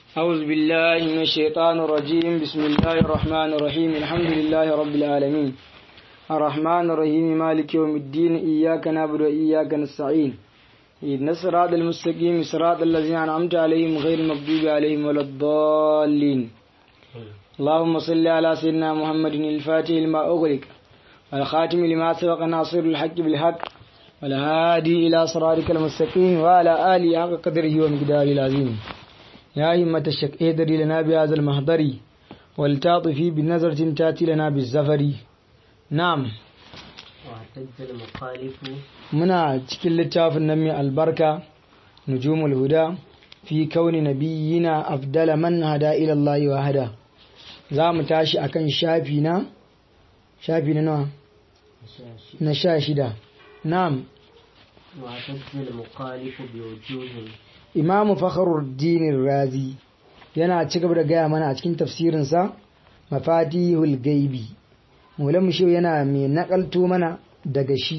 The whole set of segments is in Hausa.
أعوذ بالله من الشيطان الرجيم بسم الله الرحمن الرحيم الحمد لله رب العالمين الرحمن الرحيم مالك يوم الدين إياك نعبد وإياك نستعين إن الصراط المستقيم صراط الذين أنعمت عليهم غير المغضوب عليهم ولا الضالين اللهم صل على سيدنا محمد الفاتح لما أغلق والخاتم لما سبق ناصر الحق بالحق والهادي إلى صراطك المستقيم وعلى آله حق قدره ومقداره العظيم يا همة الشك اهدري لنا بهذا المهضر ولتعطفي بنظرة تأتي لنا بالزفر نعم واحتج المخالف muna cikin littafin nan mai albarka nujumul huda fi kauni nabiyina afdala man hada ila Allah wa hada za mu tashi akan shafi na shafi na nawa na sha shida na'am واحتج المخالف بوجوه imamu fakhruddin razi yana ci gaba da gaya mana a cikin tafsirinsa mafatihul gaibi mulam shi yana mai nakalto mana daga shi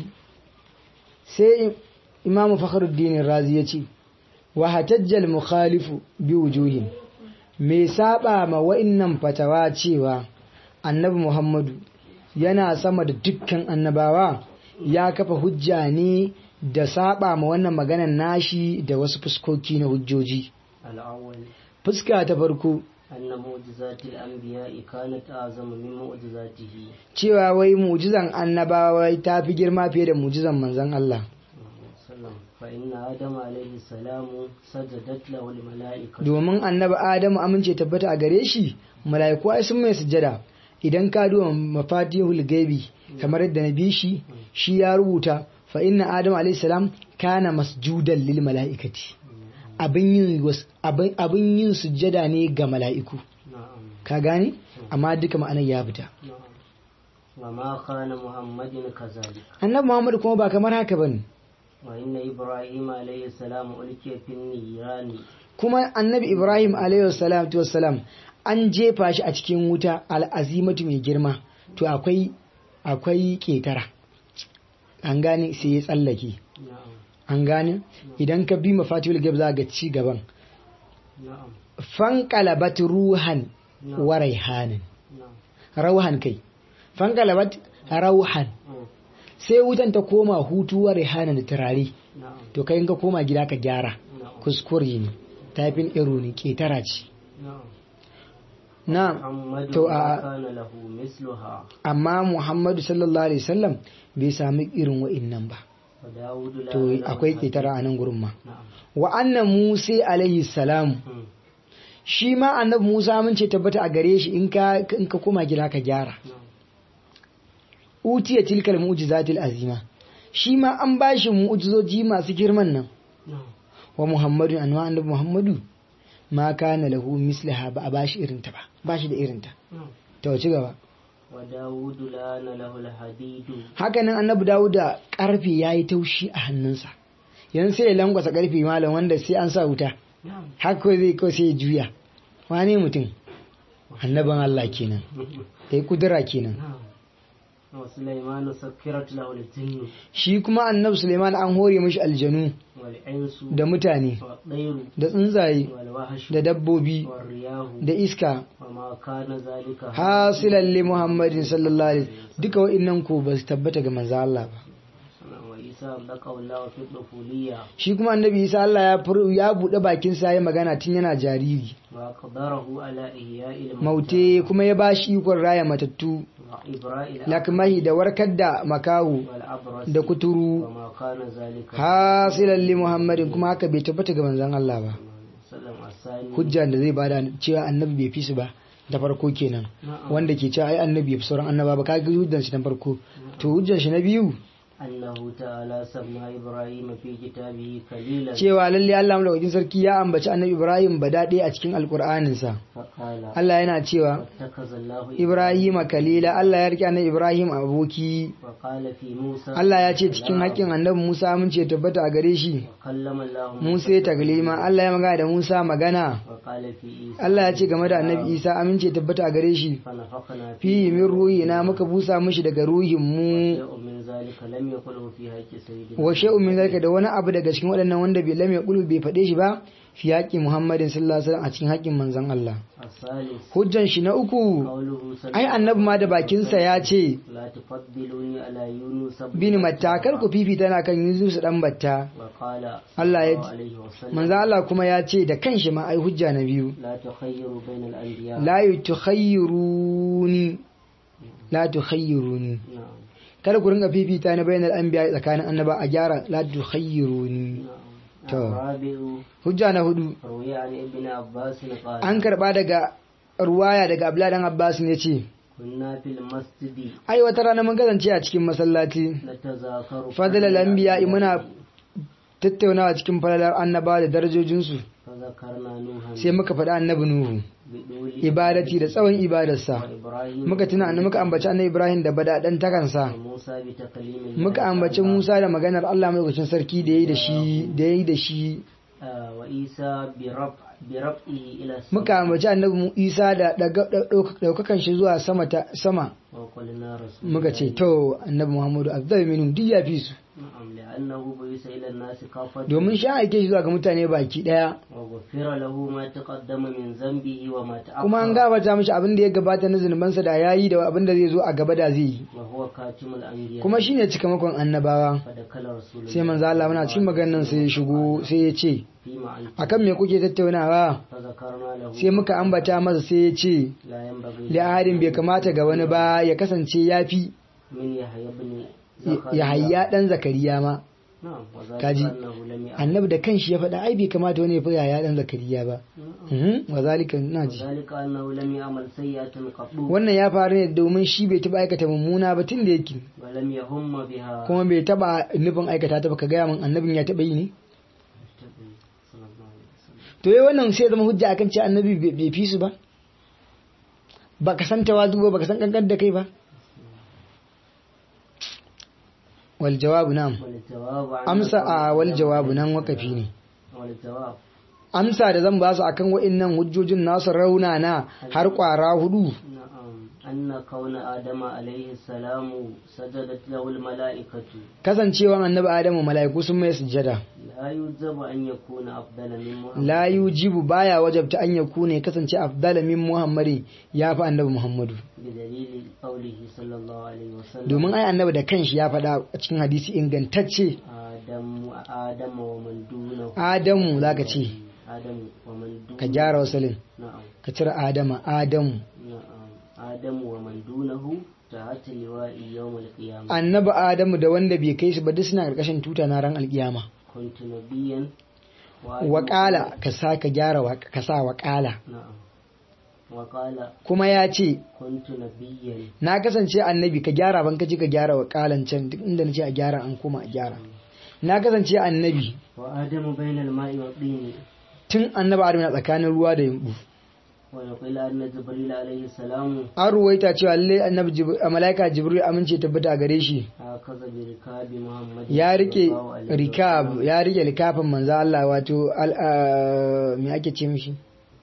sai imamu fakhruddin razi ya ce wa hatajjal mukhalifu bi wujuhin me saba ma wa'innan fatawa cewa annabi muhammadu yana sama da dukkan annabawa ya kafa hujja ne da saba ma wannan maganan nashi da wasu fuskoki na hujjoji الأول fuska ta farko أن معجزات الأنبياء كانت أعظم من معجزاته cewa wai mujizan annabawa ta fi girma fiye da mujizan manzon Allah وسلم فإن آدم عليه السلام سجدت له الملائكة domin annabi Adamu amince tabbata a gare shi mala'iku ai sun mai sujjada idan ka duba mafatihul gaibi kamar yadda na bi shi shi ya rubuta fa inna Adamu alayhi salam kana masjudan lil mala'ikati abin yin was- abin abin yin sujjada ne ga mala'iku نعم ka gane amma duka ma'anar ya fita نعم وما كان محمد كذلك annabi Muhammad kuma ba kamar haka bane وإن إبراهيم عليه السلام ألقي في النيران kuma annabi Ibrahim alayhi salatu wassalam an jefa shi a cikin wuta al'azimatu mai girma to akwai akwai ketara an gane sai ya tsallake نعم an gane idan ka bi mafatihul gab za ga ci gaban نعم fanqalabat ruhan نعم wa raihanin نعم rauhan kai fanqalabat rauhan مم. sai wutan ta koma hutu wa raihanin da turare نعم to kai in ka koma gida ka gyara نعم kuskure ne tafin iro ne ketara ce نعم na محمد to ما a كان له مثلها amma Muhammadu sallallahu alaihi wasallam bai sami irin wa'innan ba وداود لا to له akwai حديث. ketara a nan gurin ma نعم wa annan Musa alaihi salam مم. shi ma annabi Musa mun ce tabbata a gare shi in ka in ka koma gida ka gyara نعم utiya tilkal mu'jizatil azima shi ma an bashi mu'jizoji masu girman nan نعم wa Muhammadu anwa annabi Muhammadu ma kana lahu mislaha ba a bashi irinta ba bashi da irinta نعم to ci gaba وداود لان له الحديد hakanan annabi Dawuda karfe yayi taushi a hannunsa yanzu sai ya langwasa karfe malam wanda sai an sa wuta نعم haka zai kawai sai ya juya wane mutum annaban Allah kenan ya kudura kenan نعم وسليمان سكرت له الجن shi kuma annabi Suleiman an hore mishi aljanu والإنس da mutane والطير da tsuntsaye والوحش da dabbobi والرياح da iska وما كان ذلك hasilan li Muhammadin sallallahu alaihi duka wa'annan ko ba su tabbata ga manzo Allah ba وعيسى لقى الله في الطفولية shi kuma annabi Isa Allah ya fur- ya bude bakin sa ya magana tun yana jariri وقدره على إحياء الموتى maute kuma ya bashi ikon raya matattu وإبراء lakmahi da warkar da makahu والأبرص da kuturu وما كان ذلك hasilan li Muhammadin kuma haka bai tabbata ga manzon Allah ba وسلم الثاني hujja da zai bada cewa annabi bai fi su ba da farko kenan نعم wanda ke cewa ai annabi ya fi sauran annaba ba kaga hujjan shi na farko to hujjan shi na biyu أنه تعالى سمى إبراهيم في كتابه خليلا cewa lalle Allah madaukakin sarki ya ambaci annabi Ibrahim ba daɗe a cikin alkur'anin sa فقال Allah yana cewa واتخذ الله Ibrahim kalila Allah ya rike annabi Ibrahim aboki وقال في موسى Allah ya ce cikin haƙƙin annabi Musa mun ce tabbata a gare shi وكلم الله Musa ya taglima Allah ya magana da Musa magana وقال في عيسى Allah ya ce game da annabi Isa amince tabbata a gare shi فنفخنا fi فيه min ruhi na muka busa mishi daga ruhin mu شيء من ذلك لم يقله في حق سيدنا wa shay'un min zalika da wani abu daga cikin waɗannan wanda bai lam yaqulu bai faɗe shi ba fi haƙƙi Muhammadin sallallahu alaihi wasallam a cikin haƙƙin manzon Allah الثالث hujjan shi na uku قوله صلى ai annabi ma da bakinsa ya ce لا تفضلوني على يونس bin matakar ku fifita na kan Yusuf dan batta وقال Allah ya صلى الله عليه وسلم manzo Allah kuma ya ce da kanshi ma ai hujja na biyu لا تخيروا بين الأنبياء la tukhayyiruni la tukhayyiruni نعم kada ku ringa fifita na bainal anbiya tsakanin annaba a gyara la tukhayyiruni نعم تو. الرابع hujja na hudu روي عن ابن عباس قال an karba daga ruwaya daga Abdullah dan Abbas ne ce كنا في المسجد ai wata rana mun kasance a cikin masallaci نتذاكر fadlal anbiya muna tattaunawa cikin falalar annaba da darajojinsu فذكرنا نوحا sai muka faɗi annabi Nuhu بدول ibadati da tsawon ibadarsa وإبراهيم muka tuna annabi muka ambaci annabi Ibrahim da badadan takansa وموسى بتكليم الله muka ambaci تعالى. Musa da maganar Allah mai sarki da yayi da shi da yayi da shi آه، وعيسى برفع برفعه إلى السماء muka ambaci annabi Mu- Isa da daga- dauk- daukakan shi zuwa sama ta sama وقلنا رسول muka ce to annabi Muhammadu afdal minhum duk ya fi su نعم لأنه بعث إلى الناس كافة domin shi an aike shi zuwa ga mutane baki daya وغفر له ما تقدم من ذنبه وما تأخر kuma an gabata mishi abin da ya gabata na zunubansa da yayi da abin da zai zo a gaba da zai yi وهو كاتم الأنبياء kuma shine cikamakon annabawa فدخل رسول sai manzo Allah muna cikin maganar sai ya shigo sai ya ce فيما أنت akan me kuke tattaunawa فذكرنا له sai muka ambata masa sai ya ce لا ينبغي li'adin bai kamata ga wani ba ya kasance ya fi من يحيى بن ya hayya dan zakariya ma نعم وذلك kaji أنه لم يعلم annabi da kanshi ya faɗa ai bai kamata wani ya fi yaya dan zakariya ba Mhm, wa zalika naji وذلك أنه لم يعمل سيئة قط wannan ya faru ne domin shi bai taba aikata mummuna ba tun da yake ولم يهم بها kuma bai taba nufin aikata ta ba ka gaya min annabin ya taba yi ne صلى الله عليه وسلم to yi wannan sai ya zama hujja akan cewa annabi bai bai fi su ba ba ka san tawazu ba ba ka san kankan da kai ba wal jawabu nam والجواب عن amsa a wal jawabu nan wakafi ne والجواب amsa da zan ba su akan wa'annan hujjojin nasu raunana har kwara hudu نعم أن كون آدم عليه السلام سجدت له الملائكة kasancewan annabi adamu mala'iku sun mai sujjada لا يجب أن يكون أفضل من محمد la yujibu baya wajabta an yakune ya kasance afdala min muhammadi ya fi annabi muhammadu بدليل قوله صلى الله عليه وسلم domin ai annabi da kanshi ya faɗa a cikin hadisi ingantacce آدم آدم ومن دونه adamu zaka ce آدم ومن دونه ka gyara wasalin نعم ka cire adama adamu نعم آدم ومن دونه تحت لواء يوم القيامة annabi adamu da wanda bai kai su ba duk suna karkashin tuta na ran alkiyama كنت نبيا وآدم- waƙala ka sa ka gyara wa- ka sa waƙala نعم وقال kuma ya ce كنت نبيا na kasance annabi ka gyara ban kaji ka gyara waƙalan can duk inda na ce a gyara an koma a gyara na kasance annabi وآدم بين الماء والطين tun annabi adamu na tsakanin ruwa da yumbu ويقول أن جبريل عليه السلام an ruwaita cewa lalle annabi Jib- a malaika jibril amince tabbata a gare shi هكذا بركاب محمد ya rike صلى الله عليه rikab وسلم. ya rike likafin manzo Allah wato al- a- me ake ce mishi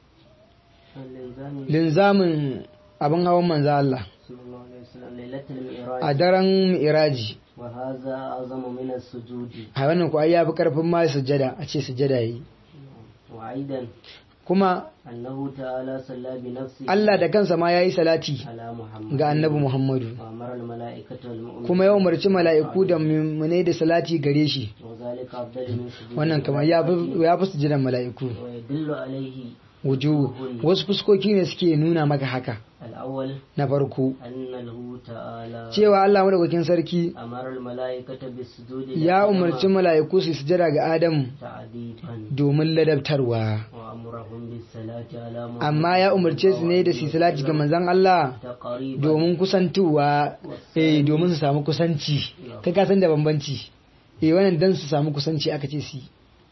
الإنسان linzamin abin hawan manzo Allah صلى الله عليه وسلم ليلة المعراج a daren mi'raji وهذا أعظم من السجود a wannan ko ai yafi karfin ma sujada a ce sujada yi وأيضا kuma أنه تعالى صلى بنفسه Allah da kansa ma yayi salati على محمد ga annabi Muhammadu وأمر الملائكة والمؤمنين kuma ya umarci mala'iku da mummunai da salati gare shi وذلك أفضل من سجود wannan kamar ya fi ya fi sujudan mala'iku ويدل عليه wuju wasu fuskoki ne suke nuna maka haka الأول na farko أنه تعالى cewa Allah madaukakin sarki أمر الملائكة بالسجود ya لآدم umarci mala'iku su sujada ga Adamu تعذيبا domin ladabtarwa وأمرهم بالصلاة على محمد amma ya umarce su ne da su salati ga manzon Allah تقريبا domin kusantuwa eh domin su samu kusanci kai ka san da bambanci eh wannan dan su samu kusanci aka ce su yi.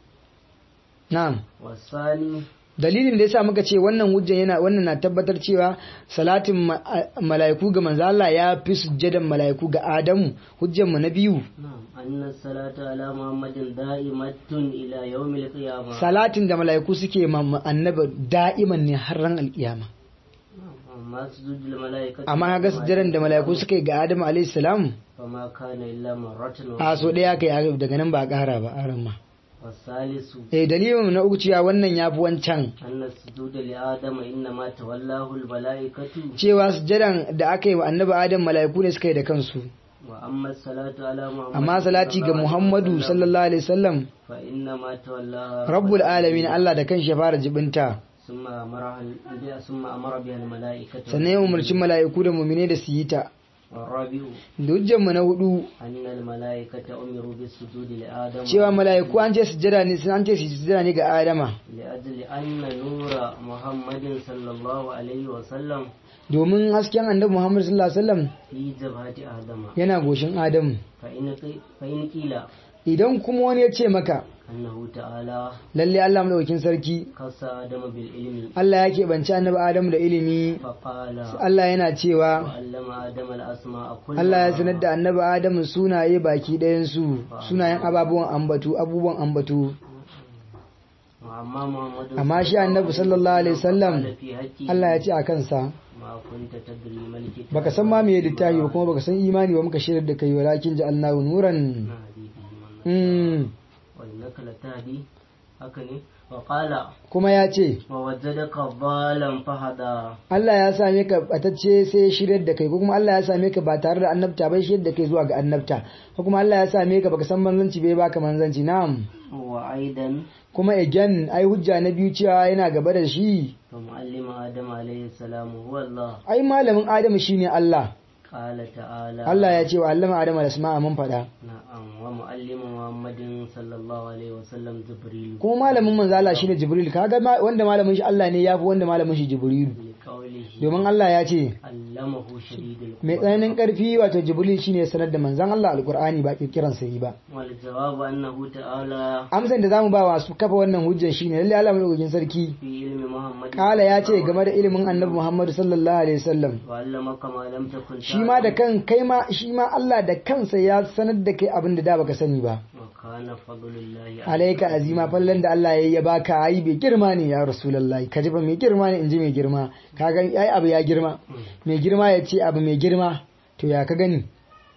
na'am والثاني dalilin da yasa muka ce wannan hujjan yana wannan na tabbatar cewa salatin ma- a- mala'iku ga manzo Allah ya fi sujjadan mala'iku ga Adamu hujjan mu na biyu نعم أن الصلاة على محمد دائمة إلى يوم القيامة salatin da mala'iku suke ma ma annabi da'iman ne har ran alkiyama نعم. أما سجود الملائكة amma kaga sujjadan da mala'iku suka yi ga Adamu alayhi salam فما كان إلا مرة a so daya kai daga nan ba a kara ba aran ma والثالث eh dalilin na uku cewa wannan yafi wancan أن السجود لآدم إنما تولاه الملائكة cewa sujjadan da aka yi wa annabi adam mala'iku ne suka yi da kansu وأما الصلاة على محمد amma salati ga صلى الله عليه muhammadu وسلم sallallahu alaihi wasallam فإنما تولى rabbul alamin Allah da kanshi ya fara jibinta ثم أمرها ال- ثم أمر بها الملائكة sannan ya umarci mala'iku da mumine da su yi ta والرابع da hujjanmu na hudu أن الملائكة أمروا بالسجود لآدم cewa mala'iku an ce sujjada ne an ce su sujjada ne ga adama لأجل أن نور محمد صلى الله عليه وسلم domin hasken annabi muhammad sallallahu alaihi wasallam في جبهة آدم yana goshin adamu فإن قي- فإن قيل idan kuma wani ya ce maka أنه تعالى lalle Allah madaukakin sarki خص آدم بالعلم Allah ya keɓance annabi adamu da ilimi فقال Allah yana cewa وعلم آدم الأسماء كلها Allah ya sanar da annabi adamu sunaye baki ɗayansu sunayen ababuwan ambatu abubuwan ambatu وأما محمد amma shi annabi sallallahu alaihi wasallam قال في حقه Allah ya ce a kansa ما كنت تدري ما الكتاب baka san ma me littafi ba kuma baka san imani ba muka shirar da kai walakin ja'alnahu nuran نهدي به من mm. وإنك لتهدي هكذا وقال kuma ya ce ووجدك ضالا فهدى Allah ya same ka batacce sai ya shiryar da kai ko kuma Allah ya same ka ba tare da annabta bai shiryar da kai zuwa ga annabta ko kuma Allah ya same ka baka san manzanci bai baka manzanci na'am وأيضا kuma again ai hujja na biyu cewa yana gaba da shi فمعلم آدم عليه السلام هو الله ai malamin Adamu shine Allah قال تعالى Allah ya ce wa allama Adamu da asma'a mun faɗa نعم ومعلم محمد صلى الله عليه وسلم جبريل kuma malamin manzo Allah shine Jibril kaga ma- wanda malamin shi Allah ne yafi wanda malamin shi Jibril لقوله domin Allah ya ce علمه شديد القوى mai tsananin karfi wato Jibril shine ya sanar da manzon Allah alqur'ani ba kirkiran sa yi ba والجواب أنه تعالى amsan da zamu ba wa su kafa wannan hujjar shine lalle Allah madaukakin sarki في علم محمد kala ya ce game da ilimin annabi Muhammad sallallahu alaihi wasallam وعلمك ما لم تكن shi ma da kan kai ma shi ma Allah da kansa ya sanar da kai abin da da baka sani ba وكان فضل الله alaika azima fallan da Allah ya baka ai bai girma ne ya rasulullahi kaji ba mai girma ne inji mai girma ka ga ai abu ya girma mai girma ya ce abu mai girma to ya ka gani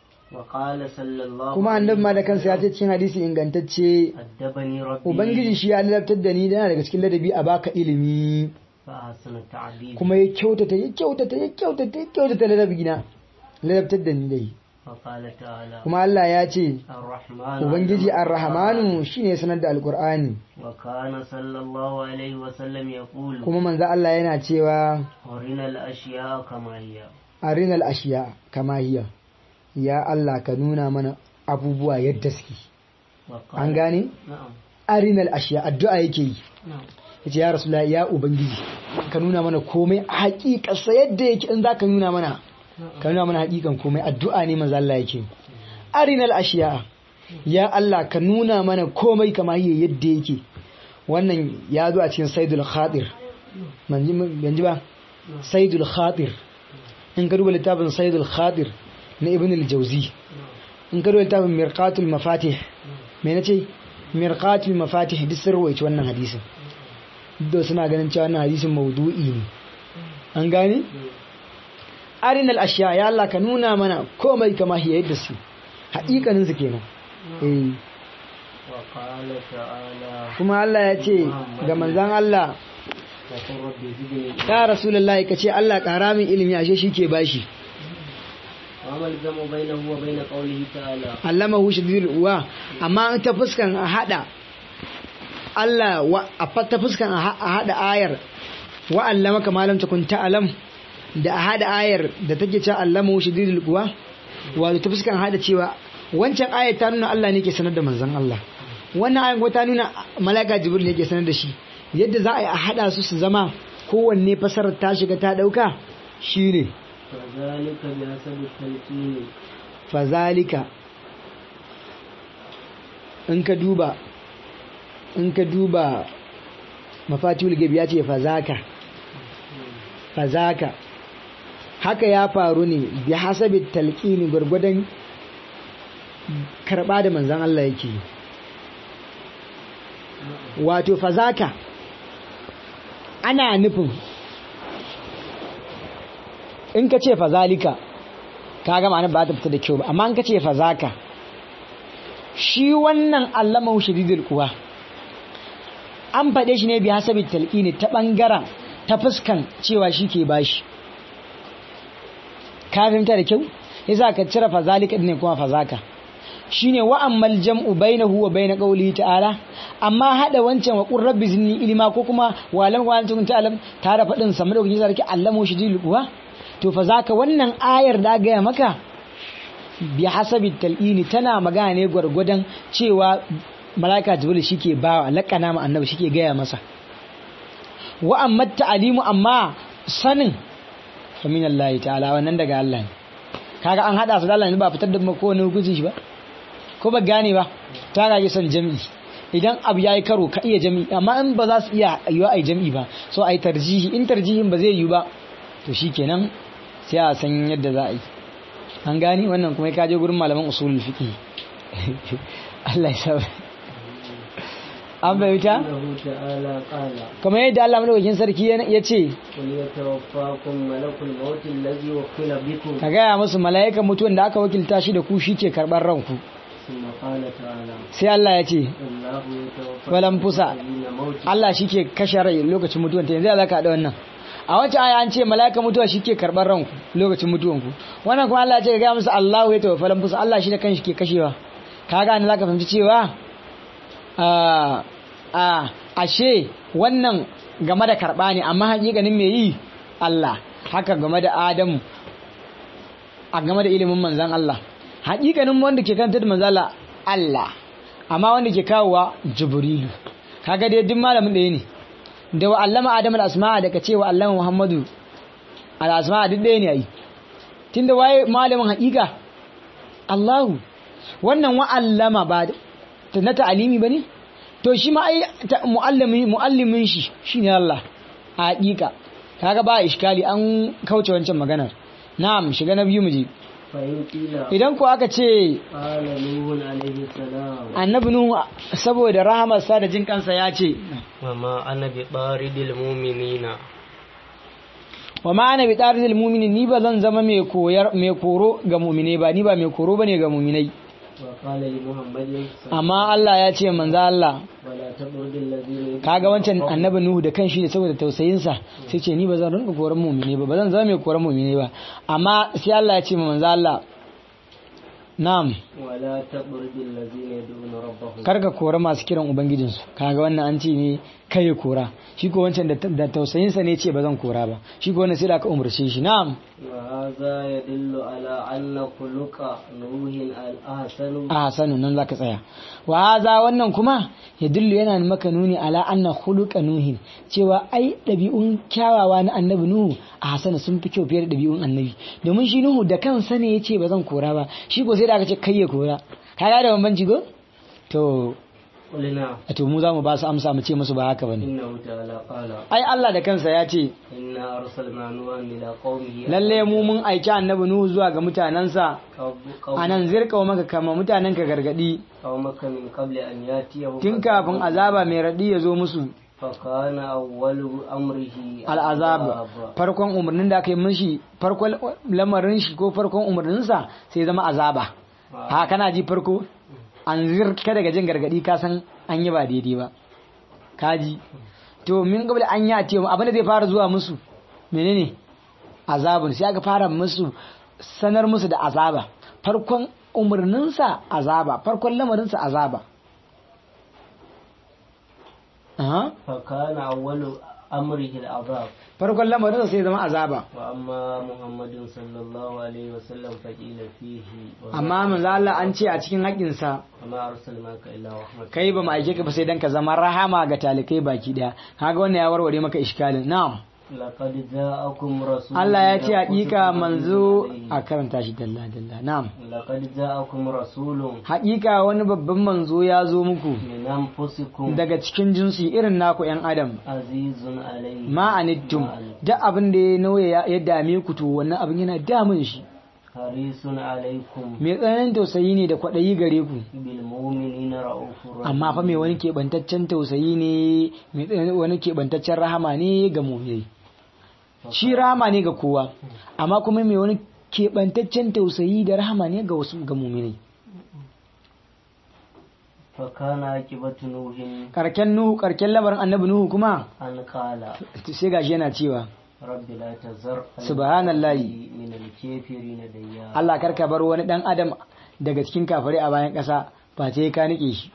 وقال صلى الله kuma annabi ma da kansa ya ce cikin hadisi ingantacce أدبني ربي ubangiji shi ya ladabtar da ni yana daga cikin ladabi a baka ilimi فأحسن التعبير kuma ya kyautata ya kyautata ya kyautata ya kyautata ladabi na ladabtar da ni dai وقال تعالى kuma Allah ya ce الرحمن ubangiji علم ar-rahmanu shine ya sanar da alqur'ani وكان صلى الله عليه وسلم يقول kuma manzo Allah yana cewa أرنا الأشياء كما هي arinal ashiya kama hiya ya Allah ka nuna mana abubuwa yadda suke وقال an gane نعم arinal ashiya addu'a yake yi نعم yace ya rasulullahi ya ubangiji ka nuna mana komai a haƙiƙarsa yadda yake in zaka nuna mana ka nuna mana haƙiƙan komai addu'a ne manzo Allah yake arinal ashiya ya Allah ka nuna mana komai kama hiya yadda yake wannan ya zo a cikin saidul khatir manji ba saidul khatir in ka duba littafin saidul khatir na ibn al-jawzi in ka duba littafin mirqatul mafatih me nace mirqatul mafatih duk sun rawaici wannan hadisin duk suna ganin cewa wannan hadisin maudu'i ne an gane arinal ashiya ya Allah ka nuna mana komai kama hiya yadda su haƙiƙanin su kenan eh وقال تعالى kuma Allah ya ce ga manzon Allah وقل رب زدني ya rasulullahi ka ce Allah ƙara min ilimi ashe shi ke bashi وما الجمع بينه وبين قوله تعالى allamahu shadidul uwa amma ta fuskan a hada Allah wa a fa- ta fuskan a ha- a hada ayar wa allamaka ma lam takun ta'lam da a hada ayar da take cewa allamahu shadidul uwa wato ta fuskan hada cewa wancan ayar ta nuna Allah ne ke sanar da manzon Allah wannan ayar kuma ta nuna malaika jibril ne ke sanar da shi yadda za a yi a hada su su zama kowanne fasarar ta shiga ta dauka shine فذلك بحسب التلقين fazalika in ka duba in ka duba mafatihul gabi ya ce fazaka fazaka haka ya faru ne bi hasabi talqini gurgudan karba da manzon Allah yake yi. wato fazaka ana nufin in ka ce fazalika ka ga ma'anar ba ta fita da kyau ba amma in ka ce fazaka shi wannan allama shadidul kuwa an faɗe shi ne bi hasabi talqini ta bangaren ta fuskan cewa shi ke bashi ka fahimta da kyau yasa ka cire fazalika ne kuma fazaka shine wa ammal jam'u bainahu wa bain qawlihi ta'ala amma hada wancan wa qur rabbi zinni ilma ko kuma wa lam wa antum ta'lam tare fadin sa madaukakin sarki allamo shi dil kuwa to fa zaka wannan ayar da ga maka bi hasabi tal'ini tana magana ne gwargwadon cewa malaika jibril shike bawa lakana ma annabi shike gaya masa wa amma ta'alimu amma sanin fa min Allah ta'ala wannan daga Allah ne kaga an hada su da Allah ne ba fitar da ko wani hukunci shi ba ko ba gane ba ta rage son jami'i idan abu yayi karo ka iya jami'i amma in ba za su iya yiwa ai jami'i ba so ai tarjihi in tarjihin ba zai yi ba to shikenan sai a san yadda za a yi an gane wannan kuma ka je gurin malaman usulul fiqh Allah ya sa an bayyana إنه تعالى قال kamar yadda Allah madaukakin sarki ya ce قل يتوفاكم ملك الموت الذي وكل بكم ka gaya musu mala'ikan mutuwan da aka wakilta shi da ku shi ke karɓar ranku ثم قال تعالى sai Allah ya ce الله يتوفى walan fusa الذين موت Allah shi ke kashe rai lokacin mutuwan ta yanzu za ka haɗa wannan a wacce aya an ce mala'ikan mutuwa shi ke karɓar ranku lokacin mutuwanku wannan kuma Allah ya ce ka gaya musu Allahu ya tawaffa lan fusa Allah shi da kanshi ke kashewa ka gane za ka fahimci cewa a a ashe wannan game da karɓa ne amma hakikanin me yi Allah haka game da Adamu a game da ilimin manzan Allah hakikanin wanda ke kanta da manzan Allah Allah amma wanda ke kawowa Jibrilu kaga dai duk malamin ɗaya ne da wa allama Adam al-asma'a da ka ce wa allama Muhammadu al-asma'a duk ɗaya ne ai tunda waye malamin hakika Allahu wannan wa allama ba ta na ta'alimi bane to shi ma ai ta- muallimi muallimin shi shine Allah a hakika kaga ba iskali an kauce wancan maganar na'am shiga na biyu muje فإن قيل idan ko aka ce قال نوح عليه السلام annabi nuhu saboda rahamarsa da jin kansa ya ce وما أنا بطارد المؤمنين wa ma ana bi taridil mu'minin ni ba zan zama mai koyar mai koro ga mu'minai ba ni ba mai koro bane ga mu'minai وقال لمحمد amma Allah ya ce manzo Allah ولا تطرد الذين kaga wancan annabi nuhu da kanshi da saboda tausayinsa sai ce ni ba zan rinka koran mu'minai ba ba zan zama mai koran mu'minai ba amma sai Allah ya ce ma manzo Allah na'am ولا تطرد الذين يدعون ربهم karka kora masu kiran ubangijinsu kaga wannan an ce ne kai ya kora shi ko wancan da da tausayinsa ne ce ba zan kora ba shi ko wannan sai da aka umarce shi na'am وهذا يدل على أن خلق نوح الأحسن a hasanu nan zaka tsaya wa haza wannan kuma ya dillu yana maka nuni ala anna khuluqa nuhin cewa ai dabi'un kyawawa na annabi nuhu a hasana sun fi kyau fiye da dabi'un annabi domin shi nuhu da kansa ne yace ba zan kora ba shi ko sai da aka ce kai ya kora kaga da bambanci go to قلنا a to mu za mu ba su amsa mu ce musu ba haka bane إنه تعالى قال ai Allah da kansa ya ce إنا أرسلنا نوحا إلى قومه lalle mu mun aiki annabi nuhu zuwa ga mutanensa قوم- anan zirka maka kama mutanen ka gargadi قومك من قبل أن يأتيهم tun kafin azaba mai radi ya zo musu فكان أول أمره al'azab farkon umarnin da aka yi mishi farkon lamarin shi ko farkon umarninsa sai zama azaba ha kana ji farko an zirka daga jin gargadi ka san an yi ba daidai ba kaji to min gaba an yi a ce abin da zai fara zuwa musu menene azabun sai aka fara musu sanar musu da azaba farkon umarninsa azaba farkon lamarinsa azaba Aha. فكان أول أمره العذاب farkon lamarinsa sai zama azaba وأما محمد صلى الله عليه وسلم فقيل فيه وما- amma manzo Allah an ce a cikin haƙinsa وما أرسلناك إلا رحمة kai ba mu aike ka ba sai dan ka zama rahama ga talikai baki daya kaga wannan ya warware maka iskalin na'am لقد جاءكم رسول Allah ya ce من hakika أنفسكم manzo عزيز a عليه. karanta shi dalla dalla na'am لقد جاءكم رسول hakika wani babban manzo ya zo muku من أنفسكم daga cikin jinsi irin naku yan adam عزيز عليه ma anittum ما عنتم. duk abin da ya nauye ya ya dame ku to wannan abin yana damun shi حريص عليكم mai tsananin tausayi ne da kwaɗayi gare ku بالمؤمنين رؤوف رحيم amma fa mai wani keɓantaccen tausayi ne mai tsanani- wani keɓantaccen rahama ne ga mu'minai shi rahama ne ga kowa amma kuma mai wani keɓantaccen tausayi da rahama ne ga wasu ga muminai فكان عاقبة نوح karken nuhu karken lamarin annabi nuhu kuma أن قال sai gashi yana cewa رب لا تذر Subhanallahi. من الكافرين ديارا Allah karka bar wani dan adam daga cikin kafare a bayan ƙasa ba sai ka nike shi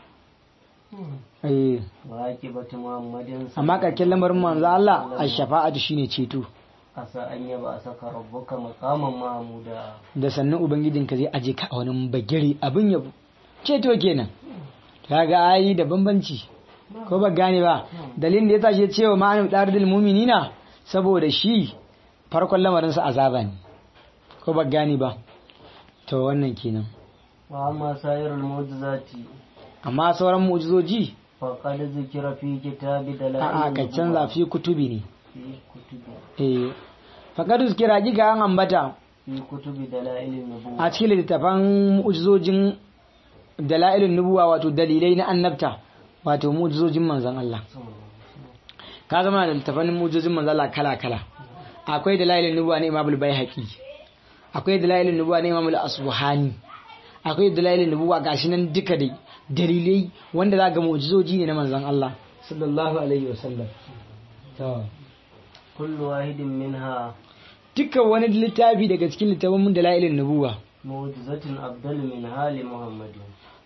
eh وعاقبة محمد amma karken lamarin manzo Allah ash-shafa'atu shine ceto عسى أن يبعثك ربك مقاما محمودا da sannan ubangijinka zai aje ka a wani bagiri abin yabo ceto kenan kaga ayi da bambanci ko ba gane ba dalilin da yasa shi ya ce wa ma'anin dardil mu'minina saboda shi farkon lamarin sa azaba ne ko ba gane ba to wannan kenan وأما سائر المعجزات amma sauran mu'jizoji فقد ذكر في كتاب دلائل a a ka canza fi kutubi ne في كتب eh faqad kira giga an ambata في كتب دلائل النبوة a cikin littafan mu'jizojin dalailun nubuwa wato dalilai na annabta wato mu'jizojin manzon Allah ka zama da littafan mu'jizojin manzon Allah kala kala akwai dalailun nubuwa na Imam al-Baihaqi akwai dalailun nubuwa na Imam al-Asbuhani akwai dalailun nubuwa gashi nan duka dai dalilai wanda za ga mu'jizoji ne na manzon Allah sallallahu alaihi wasallam to كل واحد منها dukkan wani littafi daga cikin littafin dalailun nubuwa معجزة أفضل منها لمحمد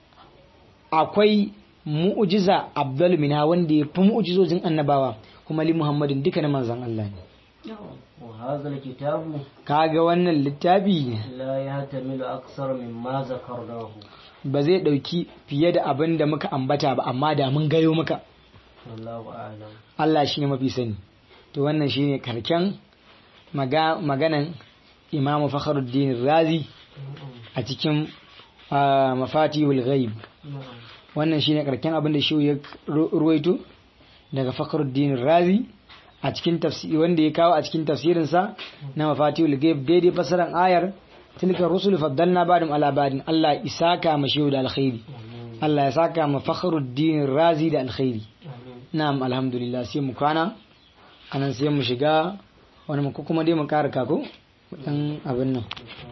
akwai mu'jiza abdul minha wanda ya fi mu'jizojin annabawa kuma li muhammadin duka na manzon Allah ne وهذا الكتاب kaga wannan littafi لا يحتمل أكثر مما ذكرناه ba zai dauki fiye da abin da muka ambata ba amma da mun gayo maka والله أعلم Allah shi ne mafi sani to wannan shine karken maga, maganan Imam Fakhruddin Razi a cikin ah, mafatihul ghaib wannan shine karken abin da shi ya ru- ruwaito daga Fakhruddin Razi a cikin tafsiri wanda ya kawo a cikin tafsirinsa na mafatihul ghaib daidai fasaran ayar tilka rusul faddalna ba'dum ala ba'din Allah isaka mashi da alkhairi Allah ya saka ma Fakhruddin Razi da alkhairi na'am alhamdulillah sai mu kwana anan sai mu shiga wani mu ko kuma dai mu kara kako dan abin nan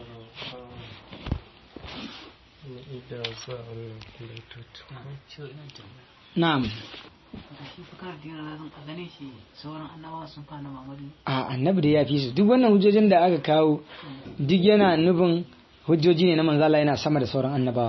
na'am shi fakar dina razan a ganin shi sauran annabawa sun fana mamadu a annabi da ya fi su duk wannan hujjojin da aka kawo duk yana nufin hujjoji ne na manzo Allah yana sama da sauran annabawa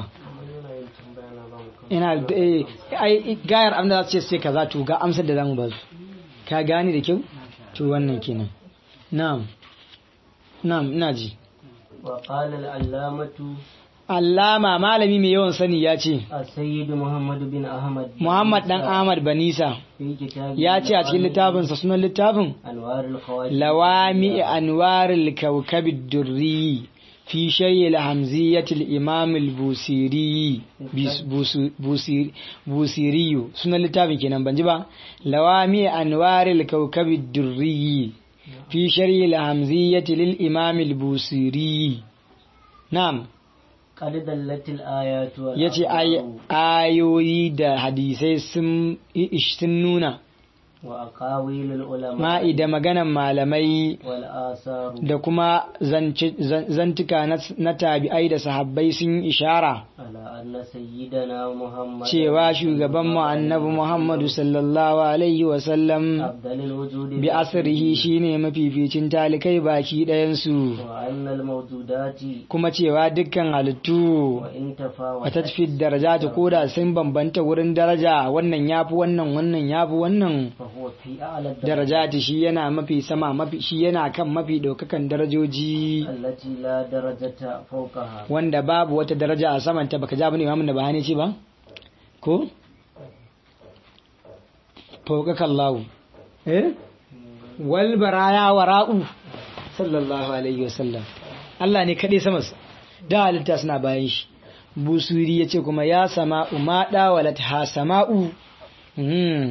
ina da eh, ai gayar abin da za su ce sai kaza to ga amsar da zamu ba su ka gane da kyau to wannan kenan na'am na'am ina ji وقال العلامة Allama malami mai yawan sani ya ce السيد محمد بن أحمد Muhammad dan Ahmad Banisa في كتاب ya ce a cikin littafinsa sunan littafin أنوار الخواتم لوامع أنوار الكوكب الدري في شيء الهمزية الإمام البوسيري بيس- بوسو- بوسير- بوسيري سنة لتابي كنا بنجبا لوامع أنوار الكوكب الدري في شيء الهمزية للإمام البوسيري نعم قد دلت الآيات ya ce ayoyi da hadisai sun sun nuna وأقاويل العلماء ma'i da maganan malamai والآثار da kuma zance- zan- zantuka na- na tabi'ai da sahabbai sun yi ishara على أن سيدنا محمد cewa shugaban mu annabi Muhammadu sallallahu alaihi wasallam أفضل الوجود bi asrihi shine mafificin talikai baki ɗayansu وأن الموجودات kuma cewa dukkan halittu وإن a تفاوتت tasfid daraja ta koda sun bambanta wurin daraja wannan yafi wannan wannan yafi wannan فهو في أعلى الدرجات darajati shi yana mafi sama mafi shi yana kan mafi ɗaukakan darajoji التي لا درجة فوقها wanda babu wata daraja a samanta baka ja bane imamun da bahani ce ba ko fawqaka Allah eh wal baraya wara'u sallallahu alaihi wasallam Allah ne kadai sama da halitta suna bayan shi busuri yace kuma ya sama'u ma dawalat ha sama'u hmm.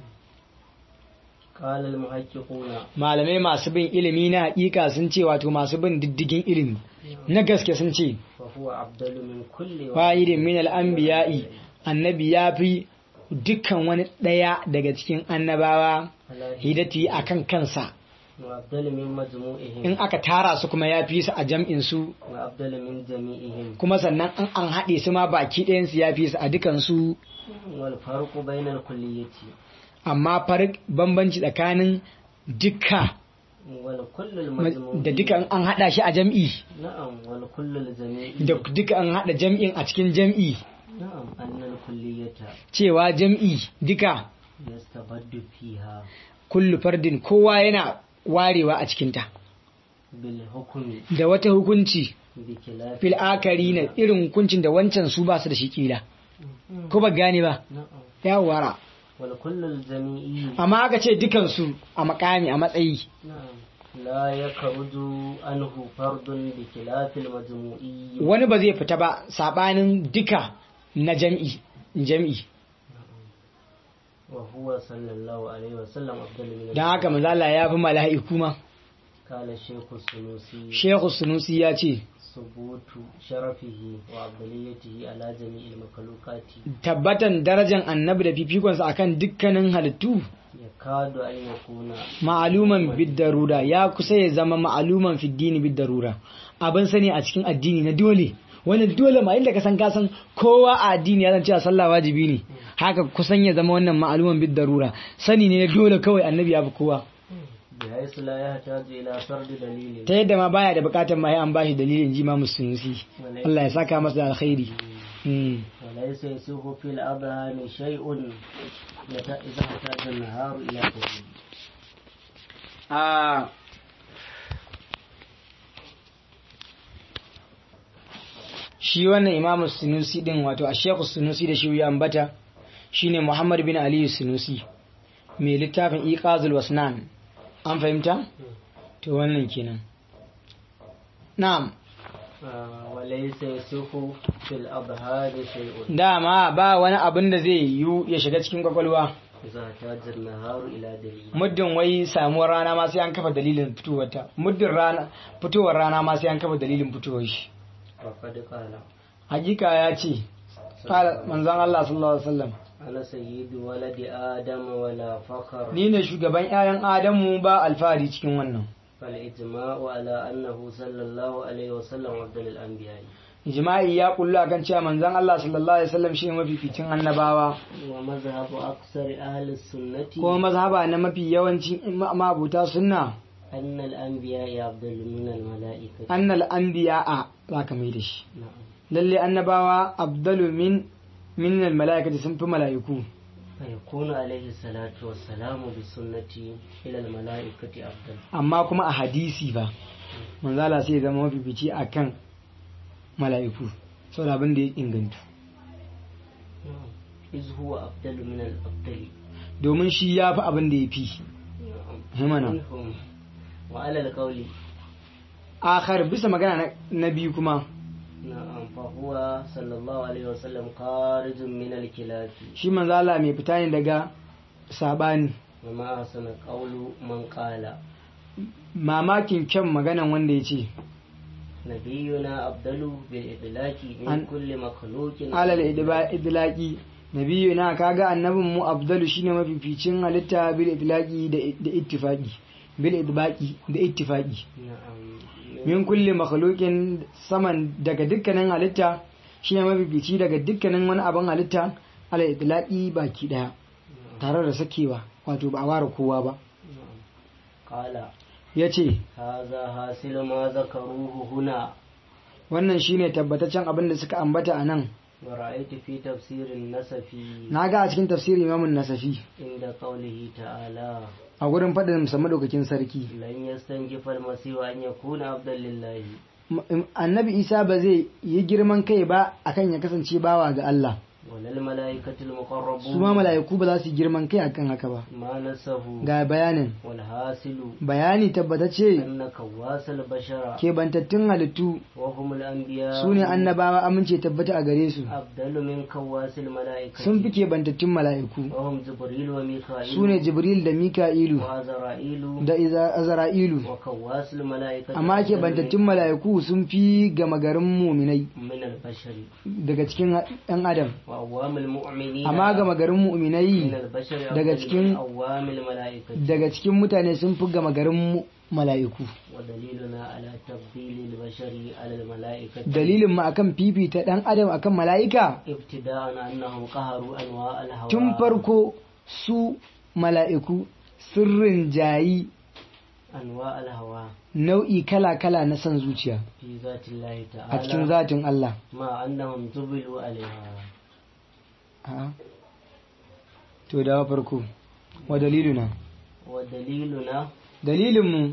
قال المحققون malamai masu bin ilimi na hakika sun ce wato masu bin diddigin ilimi na gaske sun ce فهو أفضل من كل واحد fa'idin min al'ambiya'i annabi ya fi dukkan wani ɗaya daga cikin annabawa على hidati a kan kansa وأفضل من مجموعهم in aka tara su kuma ya fi su a jam'in su وأفضل من جميعهم kuma sannan in an haɗe su ma baki ɗayansu ya fi su a dukansu والفرق بين الكلية amma farik bambanci tsakanin duka والكل المجموع da duka an hada shi a jam'i نعم والكل الجميع da duka an hada jam'in a cikin jam'i نعم أن الكلية cewa jam'i duka يستبد فيها kullu fardin kowa yana warewa a cikinta بالحكم da wata hukunci بخلاف fil akari na irin hukuncin da wancan su ba su da shi kila ko ba gane ba نعم ya wara والكل الجميعي amma aka ce dukansu a makami a matsayi نعم لا يخرج عنه فرد بخلاف المجموعي wani ba zai fita ba sabanin duka na jam'i jam'i وهو صلى الله عليه وسلم أفضل من don haka mazala ya fi mala'iku ma قال الشيخ السنوسي shehu sunusi ya ce ثبوت شرفه وعبدليته على جميع المخلوقات tabbatan darajan annabi da fifikonsa akan dukkanin halittu يكاد أن يكون ma'aluman biddarura ya kusa ya zama ma'aluman fiddini biddarura abin sani a cikin addini na dole wannan dole ma inda ka san ka san kowa a addini ya san cewa sallah wajibi ne haka kusan ya zama wannan ma'aluman biddarura sani ne na dole kawai annabi ya fi kowa بحيث لا يحتاج إلى فرد دليل ta yadda ma baya da bukatar ma ya an bashi dalilin ji ma musulunci Allah ya saka masa da alkhairi Mm. وليس يسوق في الأذهان شيء يت- إذا احتاج النهار إلى دليل a shi wannan imamu sunusi din wato a shekhu sunusi da shi ya ambata shine muhammad bin aliyu sunusi mai littafin iqazul wasnan an fahimta to wannan kenan na'am آه، وليس يسوق في الأذهان شيء dama ba wani abin da zai yiwu ya shiga cikin kwakwalwa إذا احتاج النهار إلى دليل muddin wai samuwar rana ma sai an kafa dalilin fitowarta muddin rana fitowar rana ma sai an kafa dalilin fitowar shi وقد قال hakika ya ce qala manzon Allah sallallahu alaihi wasallam أنا سيد ولد آدم ولا فخر ni ne shugaban ƴaƴan Adamu ba alfahari cikin wannan فالإجماع على أنه صلى الله عليه وسلم أفضل الأنبياء ijma'i ya kullu akan cewa manzon Allah sallallahu alaihi wasallam shine mafificin annabawa ومذهب أكثر أهل السنة kuma mazhaba na mafi yawancin mabuta sunna أن الأنبياء أفضل من الملائكة annal anbiya'a zaka mai da shi نعم lalle annabawa abdalu min min al malaikati sun fi malaiku فيكون عليه الصلاة والسلام بسنة إلى الملائكة أفضل amma kuma a hadisi ba manzo Allah sai ya zama mafifici akan malaiku saboda abin da ya inganta نعم إذ هو أفضل من الأفضل domin shi ya fi abin da ya fi نعم himana منهم وعلى القول akhar bisa magana na- na biyu kuma نعم فهو صلى الله عليه وسلم خارج من الكلاب shi manzo Allah mai fita ne daga sabani وما أحسن قول من قال mamakin kyan maganan wanda ya ce نبينا أفضل بالإطلاق من عن- كل مخلوق alal idba- idlaqi nabiyyu na kaga annabin mu abdalu shine mafificin halitta bil idlaqi da da ittifaqi bil idbaqi da ittifaqi نعم min kulli makhluqin saman daga dukkanin halitta shine mafifici daga dukkanin wani abin halitta alal idlaqi baki daya tare da sakewa wato ba a ware kowa ba نعم. قال yace هذا حاصل ما ذكروه هنا wannan shine tabbataccen abin da suka ambata a nan ورأيت في تفسير النسفي na ga a cikin tafsirin imamun nasafi عند قوله تعالى a gurin faɗin musamman ɗaukakin sarki لن يستنكف المسيح أن يكون عبدا لله M- annabi isa ba zai yi girman kai ba akan ya kasance bawa ga Allah ولا الملائكة su ma المقربون mala'iku ba za su yi girman kai akan haka ba ما نسه ga bayanin والحاصل bayani tabbatacce أن كواس البشر kebantattun halittu وهم الأنبياء su ne annabawa amince tabbata a gare su أفضل من كواس الملائكة sun fi kebantattun mala'iku وهم جبريل وميكائيل su ne jibril da mika'ilu وعزرائيل da Iza- azra'ilu وكواس الملائكة amma أفضل kebantattun mala'iku sun fi gama garin muminai من البشر daga cikin 'yan adam وأوام المؤمنين amma gama garin من mu'minai البشر daga أفضل cikin- من أوام الملائكة daga cikin mutane sun fi gama garin mu- mala'iku ودليلنا على تفضيل البشر على الملائكة dalilin mu akan fifita dan adam akan mala'ika ابتداء أنهم قهروا أنواع الهواء tun farko su mala'iku sirrin jayi أنواع الهواء nau'i kala-kala na son zuciya في ذات الله a cikin تعالى zatin Allah مع أنهم جبلوا عليها A'a. to dawa farko wa daliluna ودليلنا dalilinmu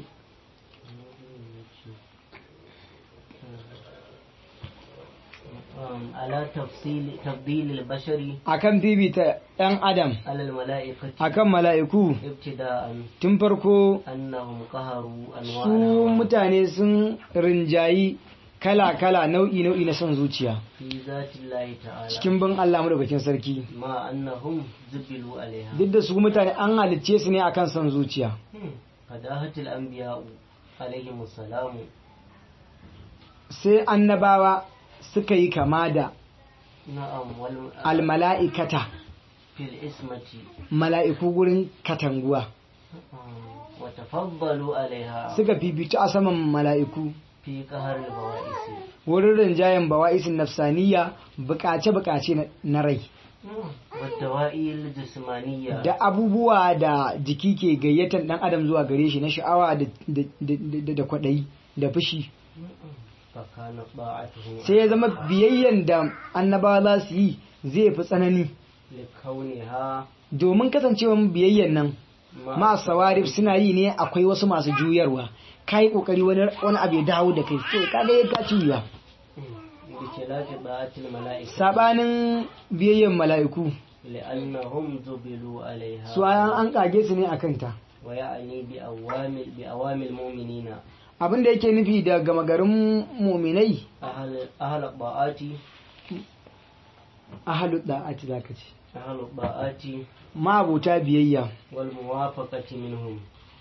um, على تفصيل تفضيل البشر akan fifita ɗan adam على الملائكة akan mala'iku ابتداء tun farko أنهم قهروا أنواع su الهواء mutane sun rinjayi kala-kala nau'i-nau'i na son zuciya في ذات الله تعالى cikin bin Allah madaukakin sarki مع أنهم جبلوا عليها duk da su mutane an halicce su ne akan son zuciya فداهت الأنبياء عليهم السلام sai annabawa suka yi kama da نعم والم... almala'ikata في الإسمة mala'iku gurin katanguwa آم، وتفضلوا عليها suka fifita a saman mala'iku في قهر البوائس wurin rinjayen bawa'isin nafsaniya bukace-bukace na- na rai والدواء الجسمانية da abubuwa da jiki ke gayyatar dan adam zuwa gare shi na sha'awa da, da, da, da, da kwaɗayi da fushi فكان طاعته sai ya zama biyayyen da annabawa za su yi zai fi tsanani لكونها domin kasancewan biyayyen nan مع ma sawarif suna yi ne akwai wasu masu juyarwa ka yi kokari wani wani abu ya dawo da kai sai ka ga ya ka juya بخلاف طاعة الملائكة sabanin biyayyen mala'iku لأنهم جبلوا عليها su an an kage su ne akan ta ويعني بأوامر بأوامر المؤمنين abin da yake nufi da gama garin muminai أهل أهل الطاعات ahalu da'ati zaka ce أهل الطاعات mabuta biyayya والموافقة منهم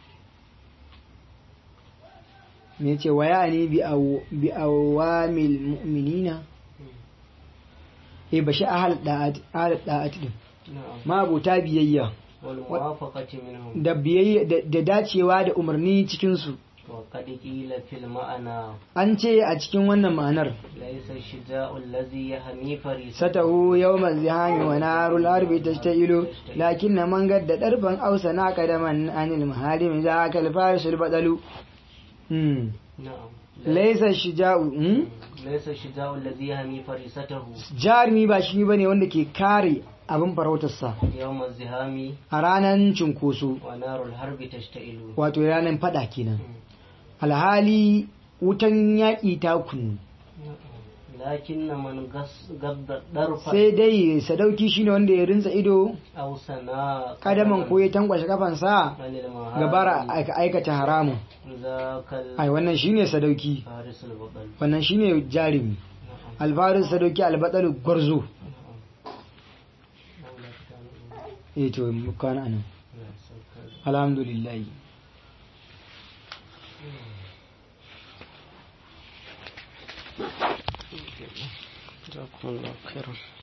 me yace wa ya'ni bi aw bi awamil mu'minina eh bashi ahal da'ati ahal da'ati din نعم mabuta biyayya والموافقة منهم da biyayya da- da dacewa da umarni cikin su وقد قيل في المعنى an ce a cikin wannan ma'anar ليس الشجاع الذي يهمي فريسته satahu yawmal zihami wa narul harbi tashtailu lakinna man gadda darban ausa na kadaman anil maharim zaka al farisul badalu hmm نعم laysa shija'u hmm? ليس الشجاع الذي يهمي فريسته jarumi ba shi bane wanda ke kare abin farautarsa يوم الزهام a ranar cunkoso ونار الحرب تشتعل wato ranar fada kenan alhali wutan yaƙi ta kunu لكن من قص- قد الضرف sai dai sadauki shine wanda ya rinsa ido أو سنا kadaman ko ya tankwashe kafansa عن المهارم gabara aika- aikata haramun ذاك ai wannan shine sadauki الفارس البطل wannan shine jarumi نعم alfarin sadauki albatsalu gwarzo نعم eh to mu kwana anan نعم alhamdulillah جزاكم الله خيرا